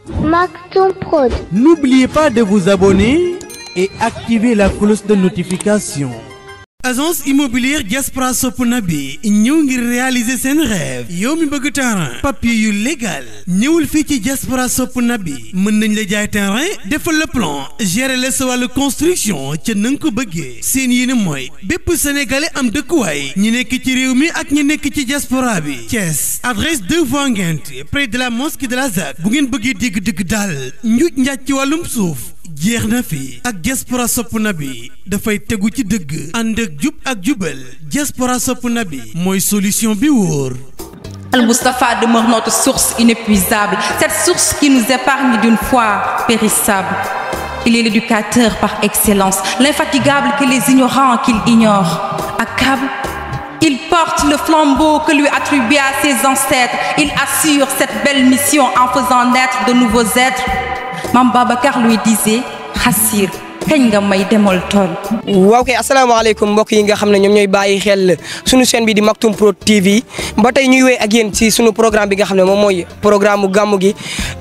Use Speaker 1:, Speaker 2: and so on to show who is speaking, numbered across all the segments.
Speaker 1: Maktoum Prod.
Speaker 2: N'oubliez pas de vous abonner et activer la cloche de notification. agence immobilière Diaspora sopp na bi ñëw ngir réaliser seen rêve yow mi bëgg terrain papier yu légal ñëwul fii ci Diaspora sopp na bi mën nañ la jaay terrain defal le plan gérer la sa wàllu construction ca na nga ko bëggee seen yéene mooy bépp sénégalais am dëkkuwaay ñi nekk ci réew mi ak ñi nekk ci diaspora bi Thiès adresse 2 voies Nguinth près de la mosquée de la ZAC bu ngeen bëggee dégg dëgg daal njuuj njaaj ci wàllum suuf jeex na fi ak diaspora sopp na bi dafay tegu ci dëgg ànd ak jub ak jubal diaspora sopp na bi mooy solution bi wóor
Speaker 3: Al Moustapha demeure notre source inépuisable, cette source qui nous épargne d'une foi périssable. Il est l'éducateur par excellence, l'infatigable que les ignorants qu'il ignore accablent. Il porte le flambeau que lui attribuaient ses ancêtres. Il assure cette belle mission en faisant naître de nouveaux êtres. Mam Babacar lui disait Hassir, kañ nga may demal tool.
Speaker 4: waaw kay asalaamaaleykum mbokk yi nga xam ne ñoom ñooy bàyyi xel suñu chaîne bi di Maktoum Prod TV ba tey ñuy wéy ak yéen ci suñu programme bi nga xam ne moom mooy programme mu gàmmu gi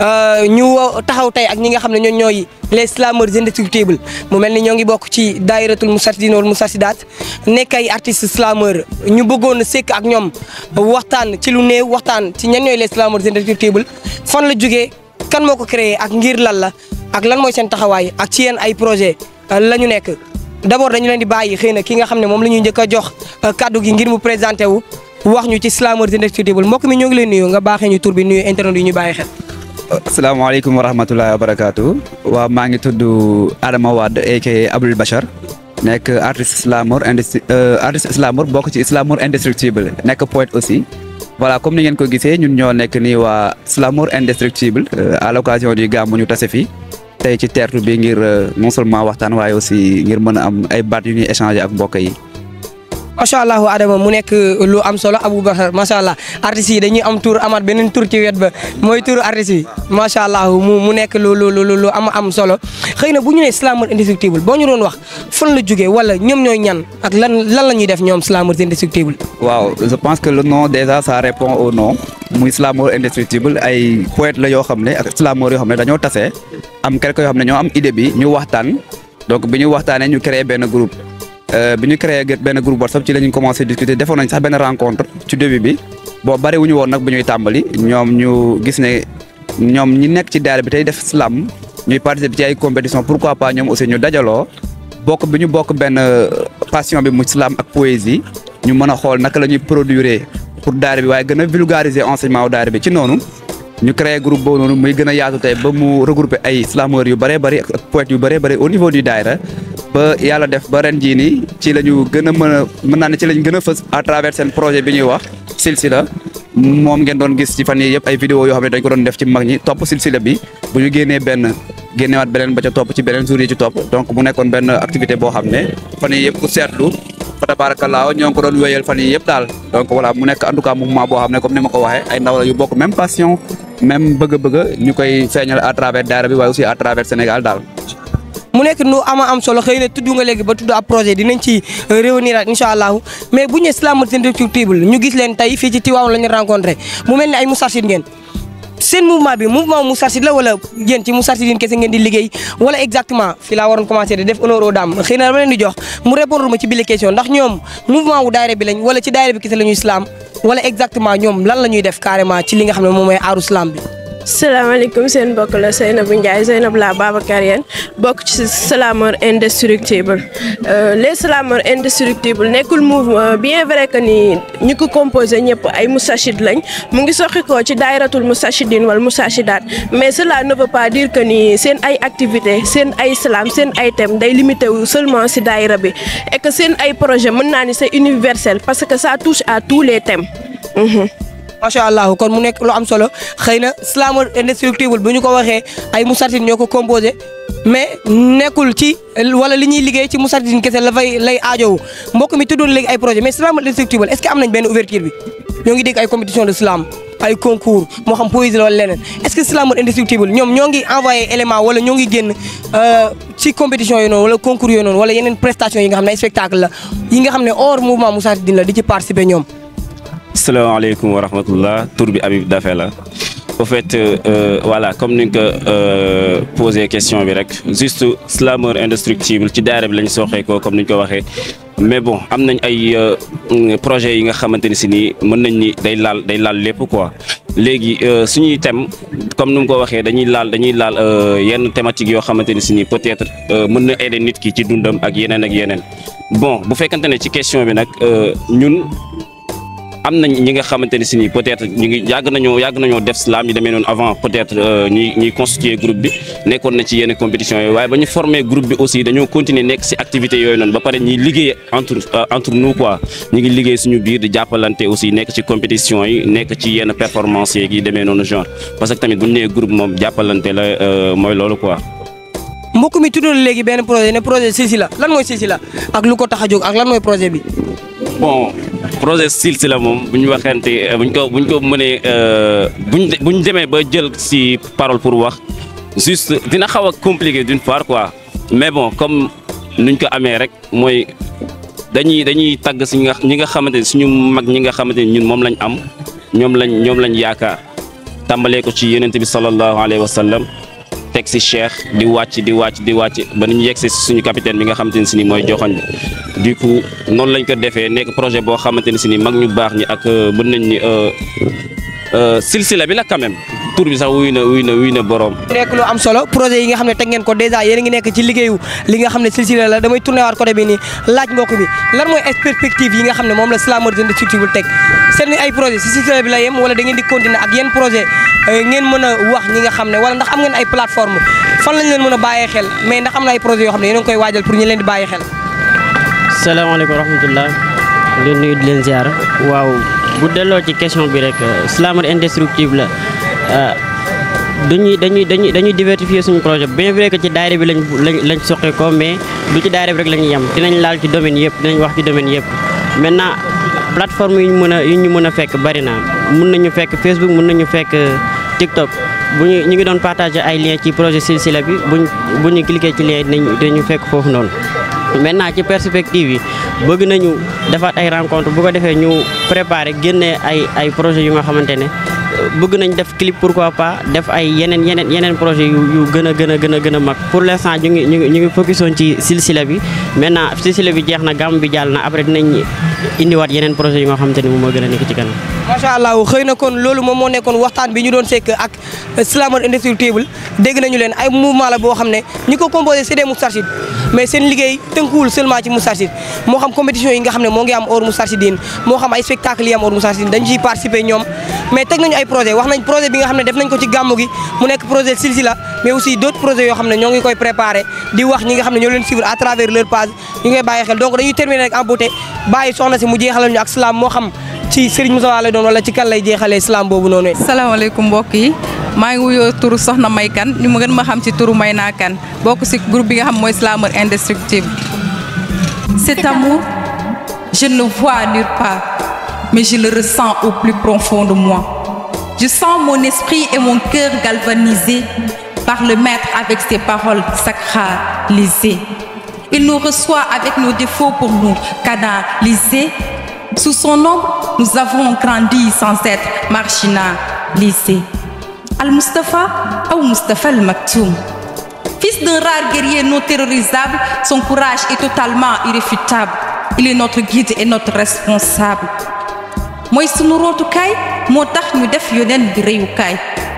Speaker 4: ñu taxaw tey ak ñi nga xam ne ñoom ñooy les slameurs indestructibles mu mel ni ñoo ngi bokk ci daayiratul Moustarchidine wal Moustarchidaat nekk ay artistes slameurs ñu bëggoon a sekk ak ñoom waxtaan ci lu néew waxtaan ci ñan ñooy les slameurs indestructibles fan la jógee kan moo ko créé ak ngir lan la ak lan mooy seen taxawaay ak ci yéen ay projet la ñu nekk d'abord dañu leen di bàyyi xëy na ki nga xam ne moom la ñuy njëkk a jox kaddu gi ngir mu présenté wu wax ñu ci slameurs indestructibles mbokk mi ñoo ngi leen nuyu nga baaxee ñu tur bi nuyu internet yi ñu bàyyi xel.
Speaker 5: asalaamaaleykum wa rahmatullahi wa barakaatu waaw maa ngi tudd Adama Wade aka Abdoul Bachar nekk artiste slameur indestru artiste slameur bokk ci slameur indestructible nekk poète aussi. voilà comme ni ngeen ko gisee ñun ñoo nekk nii waa Slamour indestructible à l'occasion du gàmmu ñu tase fi tey ci teertu bi ngir non seulement waxtaan waaye aussi ngir mën a am ay baat yu ñuy échanger ak mbokk yi.
Speaker 4: macha allah Adama mu nekk lu am solo Aboubacar macha allah artistes yi dañuy am tour amaat beneen tour ci wet ba mooy tour artistes yi macha allah mu mu nekk lu lu lu lu am am solo xëy na bu ñu nee Slamour indestructible boo ñu doon wax fan la jógee wala ñoom ñooy ñan ak lan lan la ñuy def ñoom Slamour indestructible.
Speaker 5: waaw je pense que le nom déjà ça répond au nom muy Slamour indestructible ay poète la yoo xam ne ak Slamour yoo xam ne dañoo tase am quelque yoo xam ne ñoo am idée bi ñu waxtaan donc bi ñu waxtaanee ñu créé benn groupe. bi ñu créé benn groupe WhatsApp ci la ñu commencé discuter defoon nañ sax benn rencontre ci début bi bon bari wu ñu woon nag bu ñuy tàmbali ñoom ñu gis ne ñoom ñi nekk ci daara bi tey def slam ñuy participer ci ay compétition pourquoi pas ñoom aussi ñu dajaloo bokk bi ñu bokk benn passion bi mu slam ak poésie ñu mën a xool naka la ñuy produire pour daara bi waaye gën a vulgariser enseignement wu daara bi ci noonu ñu créé groupe boobu noonu muy gën a yaatu tey ba mu regrouper ay slameurs yu bëree bëri ak poètes yu bëree bëri au niveau du daayra ba yàlla def ba ren jii nii ci la ñu gën a mën a mën naa ne ci lañ gën a fës à travers seen projet bi ñuy wax silsila moom ngeen doon gis ci fan yii yëpp ay vidéo yoo xam ne dañ ko doon def ci mag ñi topp silsila bi bu ñu génnee benn génnewaat beneen ba ca topp ci beneen jour yi ci topp donc mu nekkoon benn activité boo xam ne fan yii yëpp ku seetlu fa tabaarakallaa ñoo ngi ko doon wéyal fan yii yëpp daal donc voilà mu nekk en tout cas mouvement boo xam ne comme ni ma ko waxee ay ndaw la yu bokk même passion même bëgg-bëgg ñu koy feeñal à travers daara bi waaye aussi à travers Sénégal daal
Speaker 4: mu nekk nu ama am solo xëy na tudd nga léegi ba tudd ab projet dinañ ci réunir incha allahu mais bu ñu Slamour indestructible ñu gis leen tey fii ci Tivaouane la ñu rencontré mu mel ni ay Moustarchidine ngeen seen mouvement bi mouvement Moustarchidine la wala yéen ci Moustarchidine kese ngeen di liggéey wala exactement fii laa waroon commencé de def honneur aux dames xëy na dama leen di jox mu répondre ma ci bile question ndax ñoom mouvement wu daayira bi lañ wala ci daayira bi kese la ñuy slam wala exactement ñoom lan la ñuy def carrément ci li nga xam ne moom mooy aaru slam bi.
Speaker 6: salaamaaleykum seen mbokk la Seynabou Ndiaye Seynabou la Babacar yéen bokk ci Slamour indestructible les Slamour indestructible nekkul mouvement bien vrai que ni ñi ko composé ñëpp ay Moustarchid lañ mu ngi soxi ko ci daayratul Moustarchidine wala Moustarchidaat mais cela ne veut pas dire que ni seen ay activité seen ay slam seen ay thème day limité wu seulement si daayra bi et que seen ay projet mën naa ni c'est universel parce que ça touche à tous les thèmes.
Speaker 4: macha allah kon mu nekk lu am solo xëy na Slamour indestructible bu ñu ko waxee ay Moustarchidine ñoo ko composé mais nekkul ci wala li ñuy liggéey ci Moustarchidine kese la fay lay aajowu mbokk mi tuddoon léegi ay projet mais Slamour indestructible est-ce que am nañ benn ouverture bi ñoo ngi dégg ay compétition de slam ay concours moo xam poésie la wala leneen est-ce que Slamour indestructible ñoom ñoo ngi envoyé élément wala ñoo ngi génn ci compétition yooyu noonu wala concours yooyu noonu wala yeneen prestation yi nga xam ne ay spectacle la yi nga xam ne hors mouvement Moustarchidine la di ci participer ñoom
Speaker 7: salaamaaleykum wa rahmatullah tur bi Habib Dafe la
Speaker 1: au fait euh, voilà comme ni nga ko posé question bi rek juste slameur indestructible ci daara bi lañ soxee ko comme ni ñu ko waxee mais bon am nañ ay projets yi nga xamante ni si nii mën nañ ni day laal day laal lépp quoi léegi suñuy thème comme ni mu ko waxee dañuy laal dañuy laal yenn thématiques yoo xamante ni si nii peut-être mën na aider nit ki ci dundam ak yeneen ak yeneen bon bu fekkante ne ci question bi nag ñun am nañ ñi nga xamante ne si nii peut-être ñu ngi yàgg nañoo yàgg nañoo def slam yi demee noonu avant peut-être ñuy ñuy constituer groupe bi nekkoon na ci yenn compétition yooyu waaye ba ñu former groupe bi aussi dañoo continuer nekk si activités yooyu noonu ba pare ñuy liggéey entre entre nous quoi ñu ngi liggéey suñu biir di jàppalante aussi nekk ci compétition yi nekk ci yenn performance yi demee noonu genre parce que tamit bu ñu nee groupe moom jàppalante la mooy loolu quoi.
Speaker 4: mbokk mi tuddal léegi benn projet ne projet Silsila lan mooy Silsila ak lu ko tax a jóg ak lan mooy projet bi.
Speaker 1: bon projet Silsila moom bu ñu waxante bu ñu ko bu ñu ko mënee bu ñu bu ñu demee ba jël si parole pour wax juste dina xaw a compliqué d'une part quoi mais bon comme nuñ ko amee rek mooy dañuy dañuy tagg si ñi nga ñi nga xamante ne suñu mag ñi nga xamante ne ñun moom lañ am ñoom lañ ñoom lañ yaakaar tàmbalee ko ci yonent bi sallallahu alayhi wa sallam teg si cheikh di wàcc di wàcc di wàcc ba ni ñu yegg si suñu capitaine bi nga xamante ne si ni mooy joxoñ bi du coup noonu lañ ko defee nekk projet boo xamante ne si ni mag ñu baax ñi ak mën nañ ni silsila bi la quand même tur bi sax wuy na wuy na wuy na borom.
Speaker 4: nekk lu am solo projet yi nga xam ne teg ngeen ko dèjà yéen a ngi nekk ci liggéeyu li nga xam ne silsila la damay tourné waat côté bi nii laaj mbokk bi lan mooy perspective yi nga xam ne moom la Slameur Indestructible teg seen ay projet si silsila bi la yem wala da ngeen di continuer ak yenn projet ngeen mën a wax ñi nga xam ne wala ndax am ngeen ay plateforme fan lañ leen mën a bàyyee xel mais ndax am na ay projet yoo xam ne yéen a ngi koy waajal pour ñu leen di bàyyi xel
Speaker 7: salaamaaleykum wa rahmatullah leen nuyu di leen ziar waaw bu delloo ci question bi rek Slameur Indestructible la dañuy dañuy dañuy dañuy diversifier suñu projet bien vrai que ci daayira bi lañ lañ lañ soqe ko mais du ci daayira bi rek la ñuy yem dinañ laal ci domaine yëpp dinañ wax ci domaine yëpp maintenant plateforme yi ñu mën a yi ñu mën a fekk bari na mun nañu fekk Facebook mun nañu fekk TikTok bu ñu ñu ngi doon partager ay liens ci projet Silsila bi buñ bu ñu cliquer ci lien dinañ dinañu fekk foofu noonu maintenant ci perspective yi bëgg nañu defaat ay rencontre bu ko defee ñu préparer génne ay ay projets yu nga xamante ne bëgg nañ def clip pourquoi pas def ay yeneen yeneen yeneen projet yu yu gën a gën a gën a gën a mag pour l'instant ñu ngi ñu ngi ñu ngi focusoon ci silsila bi maintenant silsila bi jeex na gàmm bi jàll na après dinañ indiwaat yeneen projet yu nga xamante ne moom moo gën a nekk ci kanam.
Speaker 4: macha allah xëy na kon loolu moom moo nekkoon waxtaan bi ñu doon sekk ak Slameur Indestructible dégg nañu leen ay mouvement la boo xam ne ñi ko composé c'est des Moustarchidines mais seen liggéey tënkuwul seulement ci Moustarchidine moo xam compétition yi nga xam ne moo ngi am hors Moustarchidine moo xam ay spectacle yi am hors Moustarchidine dañu ciy participer ñoom mais teg nañu ay projet wax nañ projet bi nga xam ne def nañ ko ci gàmmu gi mu nekk projet Silsila mais aussi d'autres projets yoo xam ne ñoo ngi koy préparé di wax ñi nga xam ne ñoo leen suivre à travers leur page ñu ngi koy bàyyi xel donc dañuy terminer rek en beauté bàyyi soxna si mu jeexalal ñu ak slam moo xam ci Serigne Moussa lay doon wala ci kan lay jeexalee slam boobu noonu.
Speaker 3: salaamaaleykum mbokk yi maa ngi wuyoo turu Soxna May Kan ñu ma gën ma xam ci turu May naa Kan bokk ci groupe bi nga xam mooy Slameur Indestructible. Cet amour je ne le vois nulle part mais je le ressens au plus profond de moi. Je sens mon esprit et mon cœur galvanisés par le maître avec ses paroles sacralisées. Il nous reçoit avec nos défauts pour nous canaliser. Sous son ombre, nous avons grandi sans être marginalisés. Al-Mustafa ou Mustafa Al-Maktoum. Fils d'un rare guerrier non terrorisable, son courage est totalement irréfutable. Il est notre guide et notre responsable. mooy sunu rootukaay moo tax ñu def yoneen bi réyukaay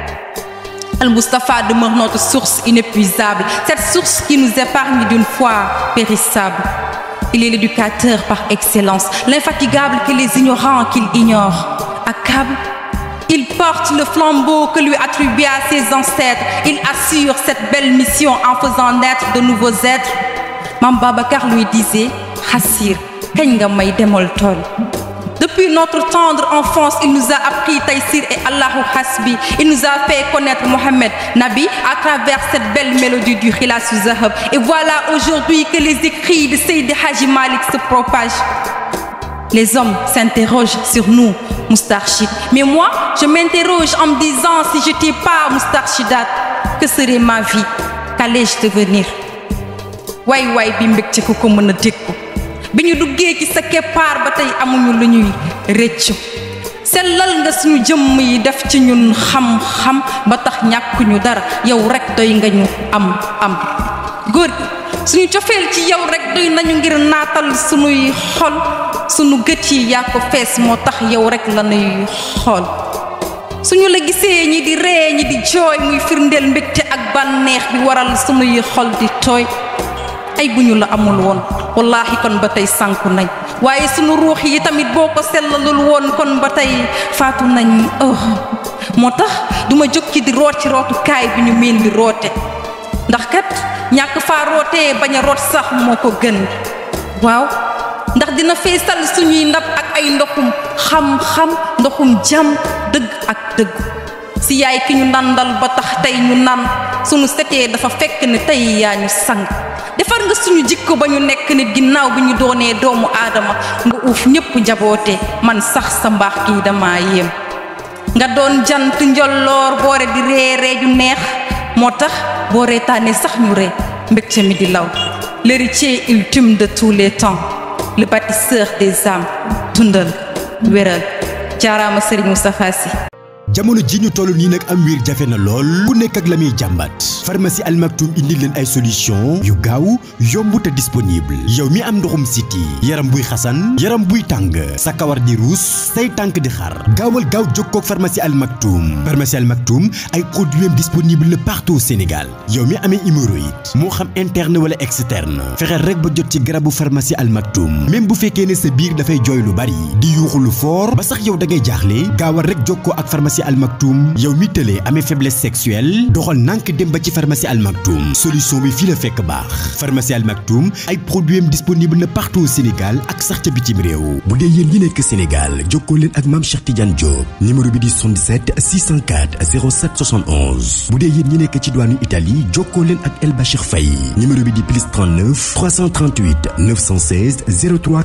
Speaker 3: Al Mustafa demeure notre source inépuisable cette source qui nous épargne d'une foi périssable il est l'éducateur par excellence l'infatigable que les ignorants qu'il ignore accable il porte le flambeau que lui attribuaient ses ancêtres il assure cette belle mission en faisant naître de nouveaux êtres Mam Babacar lui disait Hassir kañ nga may demal tool Depuis notre tendre enfance, il nous a appris Taïsir et Allahu Hasbi. Il nous a fait connaître Mohammed Nabi à travers cette belle mélodie du Khila Zahab. Et voilà aujourd'hui que les écrits de Seydi Haji Malik se propagent. Les hommes s'interrogent sur nous, Moustarchid. Mais moi, je m'interroge en me disant si je n'étais pas Moustarchidat, que serait ma vie Qu'allais-je devenir Way way bimbek ci ko mën a bi ñu duggee ci sa keppaar ba tey amuñu lu ñuy rëccu sellal nga suñu jëmm yi def ci ñun xam-xam ba tax ñàkkuñu dara yow rek doy nga ñu am am góor gi suñu cofeel ci yow rek doy nañu ngir naatal suñuy xol suñu gët yi yaa ko fees moo tax yow rek la nuy xool suñu la gisee ñi di ree ñi di jooy muy firndeel mbégte ak bànneex bi waral suñuy xol di tooy ay bu ñu la amul woon wallaahi kon ba tey sànku nañ waaye sunu ruux yi tamit boo ko sellalul woon kon ba tey faatu nañ oh moo tax duma jóg ci di root ci rootukaay bi ñu miin di roote ndax kat ñàkk faa rootee bañ a root sax moo ko gën waaw ndax dina feesal suñuy ndab ak ay ndoxum xam-xam ndoxum jàmm dëgg ak dëgg si yaay ki ñu nandal ba tax tey ñu nan suñu setee dafa fekk ne tey yaa ñu sang defar nga suñu jikko ba ñu nekk nit ginnaaw bi ñu doonee doomu aadama nga uuf ñépp njaboote man sax sa mbaax kii dama yéem nga doon jant njolloor boore di reeree ju neex moo tax boo reetaanee sax ñu ree mbégte mi di law l'héritier ultime de tous les temps le bâtisseur des âmes dundal wéral jaaraama Serigne Moustapha Sy
Speaker 8: jamono ji ñu toll nii nag am wiir jafe na lool ku nekk ak la muy jàmbat pharmacie Al Maktoum indi leen ay solution yu gaaw yomb te disponible yow mi am ndoxum siti yaram buy xasan yaram buy tàng sa kawar di ruus say tànk di xar gaawal gaaw jokkoo ak pharmacie Al Maktoum pharmacie Al Maktoum ay produits disponible na partout au Sénégal yow mi amee hémorroïde moo xam interne wala externe fexeel rek ba jot ci garabu pharmacie Al Maktoum même bu fekkee ne sa biir dafay jooy lu bari di yuuxu lu fort ba sax yow da ngay jaaxle gaawal rek jokkoo ak pharmacie Al Maktoum yow mi tëlee amee faiblesse sexuelle doxal nànk dem ba ci pharmacie Al Maktoum solution bi fii la fekk baax pharmacie Al Maktoum ay produits am disponible na partout au Sénégal ak sax ca bitim réew bu dee yéen ñi nekk Sénégal jokkoo leen ak maam Cheikh Tidiane Diop numéro bi di 77 604 07 71 bu dee yéen ñi nekk ci diwaanu Italie jokkoo leen ak El Bachir Faye numéro bi di plus 39 338 916 03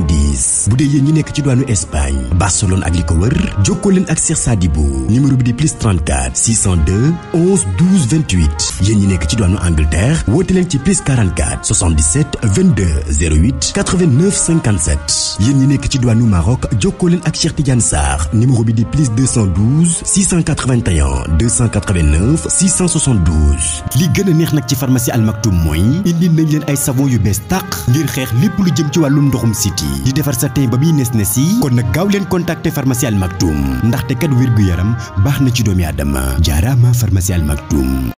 Speaker 8: 90 bu dee yéen ñi nekk ci diwaanu Espagne Barcelone ak li ko wër jokkoo leen ak Cheikh Sadibou numéro bi di plus 34 602 11 12 28 yéen ñi nekk ci diwaanu Angleterre woote leen ci plus 44 77 22 08 89 57 yéen ñi nekk ci diwaanu Maroc jokkoo leen ak Cheikh Tidiane Sarr numéro bi di plus 212 681 289 672 li gën a neex nag ci pharmacie Al Maktoum mooy indi nañ leen ay savon yu bees tàq ngir xeex lépp lu jëm ci wàllum ndoxum siti di defar sa teen ba muy nes nes yi kon nag gaaw leen contacter pharmacie Al Maktoum ndaxte kat wér gu yaram baax na ci doomi aadama jaaraama pharmacie Al Maktoum